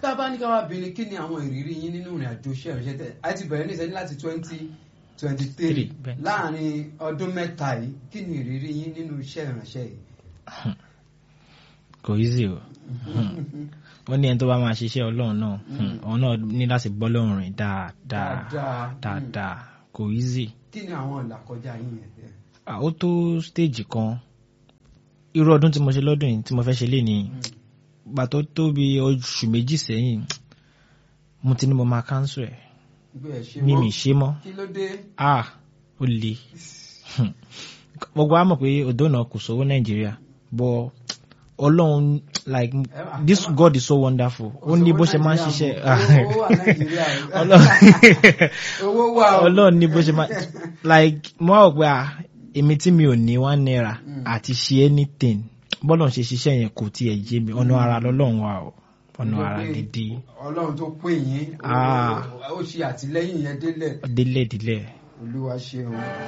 tá a bá ní ká wá bí ni kí ni àwọn ìrírí yín nínú ìrìn àjò iṣẹ́ ìrìnsẹ̀ tẹ̀ ẹ ti bẹ̀rẹ̀ ní ìṣẹ́jú láti twenty twenty three Three, bẹ́ẹ̀. láàrin ọdún mẹ́ta yìí kí ni ìrírí yín nínú iṣẹ́ ìrìnsẹ̀ yìí. kò easy o wọ́n ní ẹni tó bá máa ṣiṣẹ́ ọlọ́run náà òun náà ní láti gbọ́ lọ́rùn rìn dáadáa Dáadáa. dáadáa kò easy kí ni àwọn ìlàkọjá yín yẹn. Ah, ó tó stage kan irú ọdún tí mo ṣe lọ́dún yìí tí mo fẹ́ ṣe lé ní gbà tó tó bí oṣù méjì sẹ́yìn mo ti ní mo máa cancel ẹ̀ gbé ẹ̀ ṣe mímì mọ́ ṣe mọ́ kí ló dé. ah ó le gbogbo wa mọ̀ pé odò náà kò sówó nàìjíríà but ọlọ́run like wà- this ẹ wà- god is so wonderful ó ní bó ṣe máa ń ṣiṣẹ́ owó wà nàìjíríà Ọlọ́run- owó wà o. ọlọ́run ní bó ṣe máa like mo wá wò pé ah èmi tí mi ò ní one naira àti ṣe anything bọ́lọ̀ ṣe ṣiṣẹ́ yẹn kò tiẹ̀ yé mi ọ̀nà ara lọ́lọ́run wa o ọ̀nà ara gidi ọlọ́run tó pè yín Ah. ó ṣe àtìlẹ́yìn yẹn délẹ̀ délẹ̀délẹ̀ olúwa ṣeun.